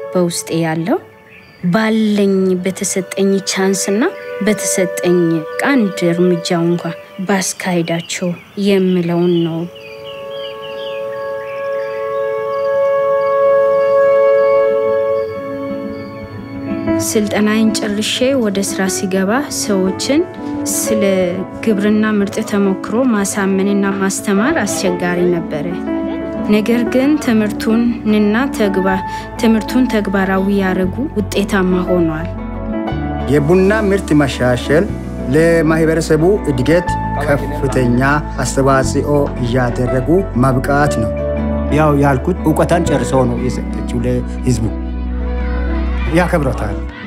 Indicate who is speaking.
Speaker 1: በውስጤ ያለው ባለኝ በተሰጠኝ ቻንስና በተሰጠኝ አንድ እርምጃ እንኳ ባስካሄዳቸው የምለውን ነው። ስልጠናዬን ጨርሼ ወደ ስራ ሲገባ ሰዎችን ስለ ግብርና ምርጥ ተሞክሮ ማሳመንና ማስተማር አስቸጋሪ ነበረ። ነገር ግን ትምህርቱንና ትምህርቱን ተግባራዊ ያደረጉ ውጤታማ ሆኗል።
Speaker 2: የቡና ምርት መሻሸል ለማህበረሰቡ እድገት ከፍተኛ አስተዋጽኦ እያደረጉ ማብቃት ነው።
Speaker 3: ያው ያልኩት እውቀታን ጨርሰው ነው የሰጠችው ለህዝቡ። ያከብረታል።